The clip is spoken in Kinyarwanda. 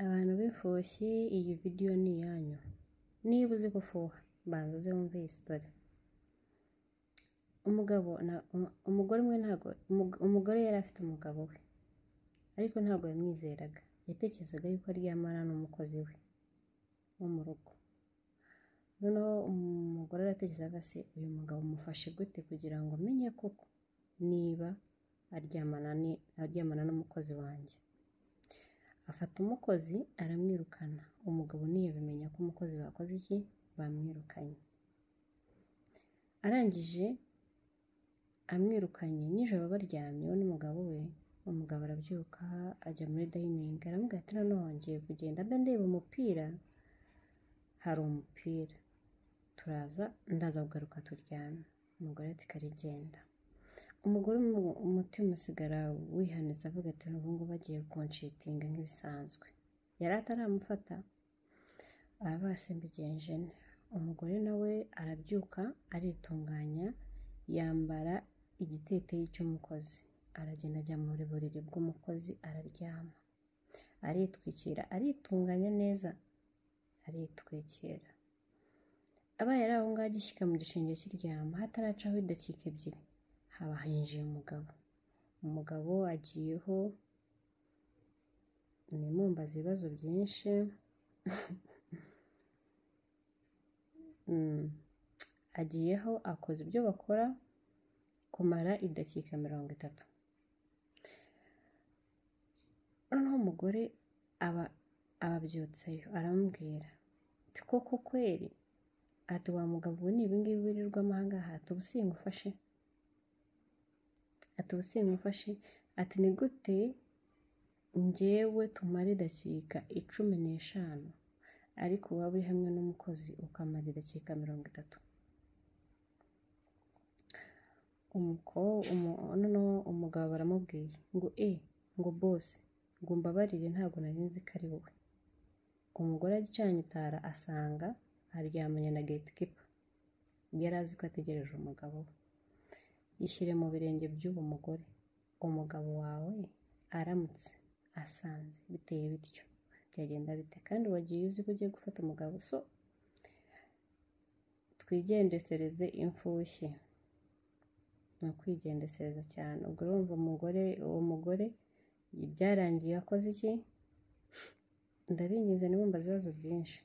Abantu b'ifushyi iyi vidiyo ni iyanyu, niba uzi gufuha banza uze wumve iyi sitori, umugabo umugore umwe ntago umugore yari afite umugabo we ariko ntabwo yamwizeraga, yatekerezaga yuko aryamana n'umukozi we wo mu rugo, noneho umugore aratekerezaga se uyu mugabo mufashe gute kugira ngo menye koko niba aryamana aryamana n'umukozi wanjye, afata umukozi aramwirukana, umugabo ntiyabimenya ko umukozi bakoze iki bamwirukanye, arangije amwirukanye nijoro baryamye we n'umugabo we, umugabo arabyuka ajya muri dayiningi aramubwira ati noneho ngiye kugenda mbe ndeba umupira, hari umupira turaza ndaza kugaruka turyame, umugore ati kare genda, umugore umutima usigara wihanitse avuga ati ubu ngubu agiye kunshitinga nk'ibisanzwe, yari ataramufata aravuga ati mbigenje nte, umugore nawe arabyuka aritunganya yambara igiteteyi cy'umukozi, aragenda ajya mu buriri bw'umukozi araryama, aritwikira aritunganya neza aritwikira, abaye ari aho ngaho agishyika mu gisenge kiryama hataracaho idakika ebyiri haba hinjiye umugabo, umugabo agiyeho ntimumbaze ibibazo byinshi agiyeho akoze ibyo bakora kumara idakika mirongo itatu, noneho umugore aba ababyutseyo aramubwira ati koko kweri, ati wa mugabo we ni ibi ngibi wirirwamo aha ngaha, ati ubu sinkufashe, ati ubu sinkufashe, ati ni gute njyewe tumara idakika icumi n'eshanu ariko waba uri hamwe n'umukozi ukamara idakika mirongo itatu, noneho umugabo baramubwiye ngo e ngo bosi ngo umbabarire ntabwo nari nzi ko ari wowe, umugore acanye itara asanga aryamanye na getikipa, yari azi ko ategereje umugabo we, ishyire mu birenge by'uwo mugore, umugabo wawe aramutse asanze biteye bityo byagenda bite, kandi wagiye uzi ko ugiye gufata umugabo, so twigendesereze imfushyi ni ukwigendesereza cyane, ubwo urumva umugore uwo mugore byarangiye akoze iki, ndabinginze ntimumbaze ibibazo byinshi.